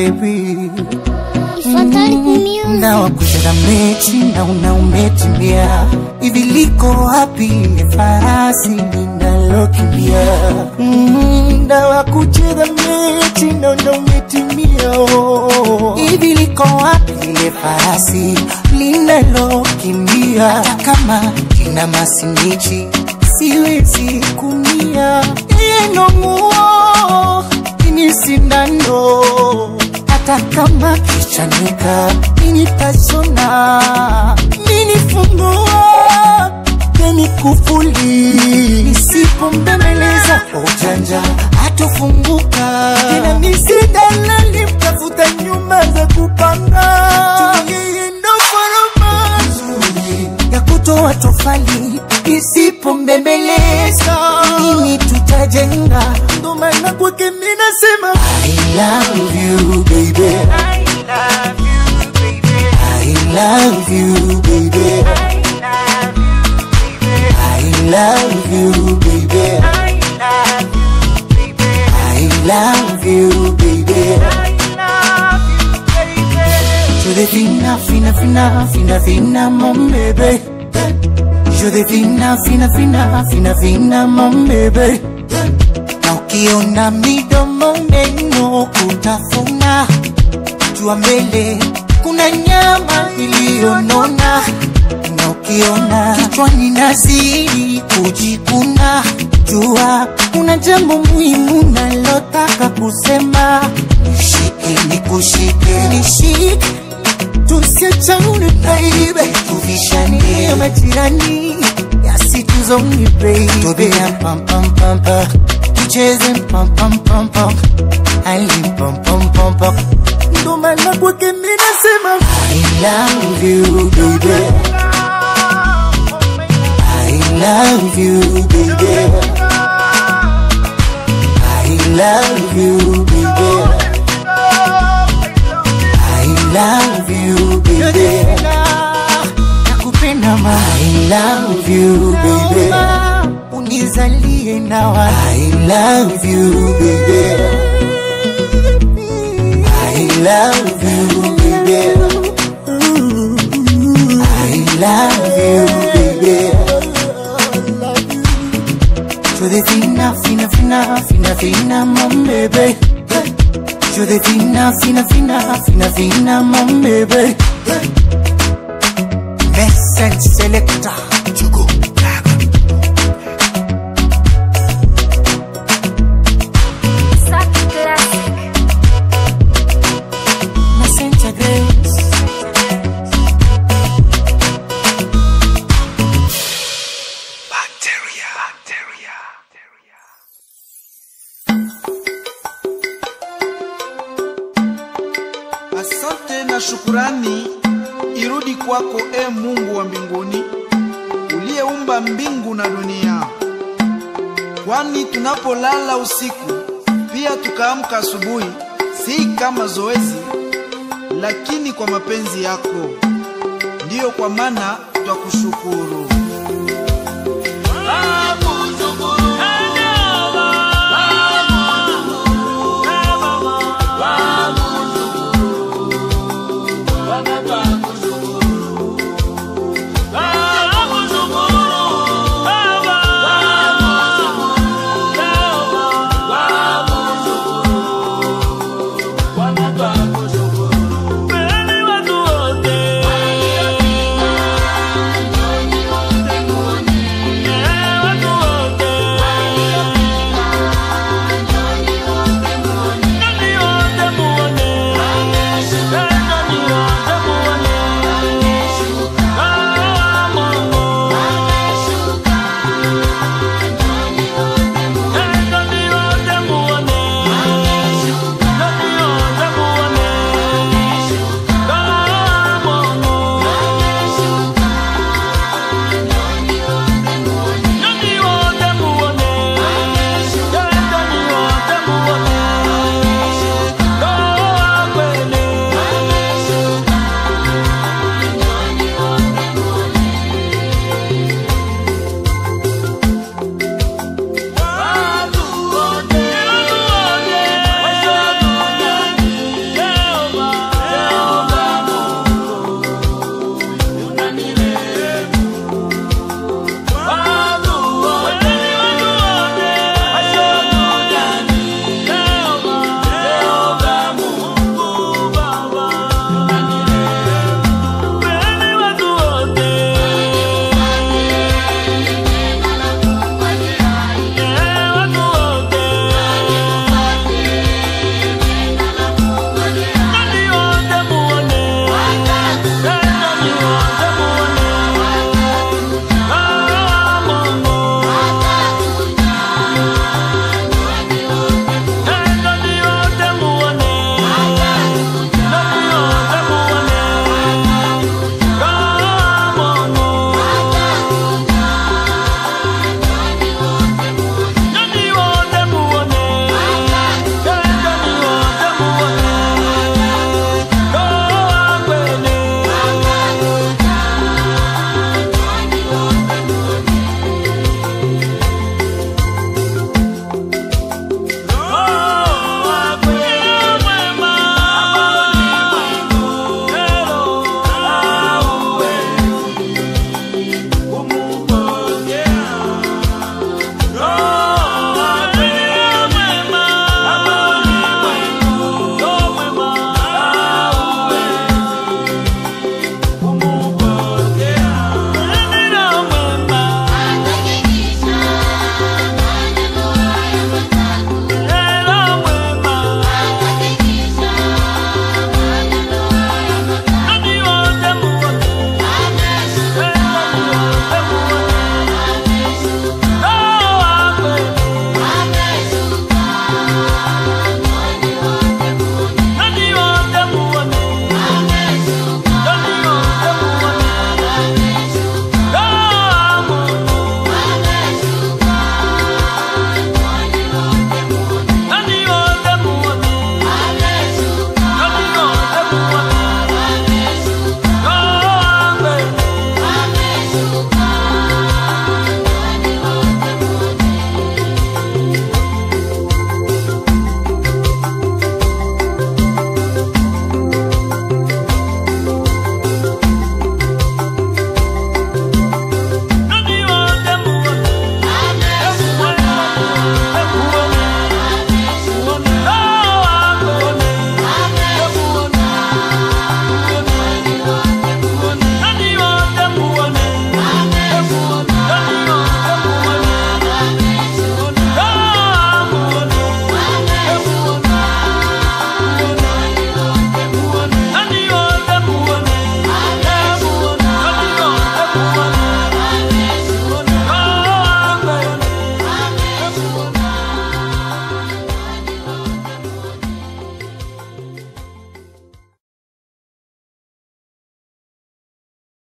baby Fatalic Music. muda wa kucheza mechi na una umetimia hivi liko wapi ile farasi linalokimbia Mm, muda wa kucheza mechi na una umetimia oh. hivi liko wapi ile farasi linalokimbia hata kama kina masinichi siwezi kumia yenomuo ini sindano hata kama kichanika nini tashona nini fungua nini kufuli nisipombembeleza kwa ujanja hatofunguka tena nisidalali mtafuta nyumba za kupanga tuliendo foroma nzuri ya kutoa tofali isipombembeleza nini tutajenga ndo maana kwake minasema I love you baby I love you baby I love you baby I love you baby Je devina fina fina fina fina mon bébé Je devina fina fina fina fina mon bébé na ukiona midomo meno kutafuna jua mbele kuna nyama iliyonona na ukiona kichwani nazidi kujikuna jua kuna jambo muhimu nalotaka kusema nishike nikushike nishike tusiachane baby tuvishane majirani yasituzoni baby tobea pam pam pam pam tucheze pam pam pam pam ali pam pam pam pam ndo maana kwake mimi nasema I love you baby I love you baby I love you baby I love you baby nakupenda ma I love you baby unizalie nawa I love you baby I love you baby I love you baby Yo de fina, fina, fina, fina, fina, mon bébé Yo de fina, fina, fina, fina, fina, mon bébé Message selector Chugo Saki Classic. Messenger Grace Bacteria Bacteria Asante na shukurani irudi kwako, e Mungu wa mbinguni, uliyeumba mbingu na dunia. Kwani tunapolala usiku pia tukaamka asubuhi, si kama zoezi, lakini kwa mapenzi yako. Ndiyo kwa maana twakushukuru.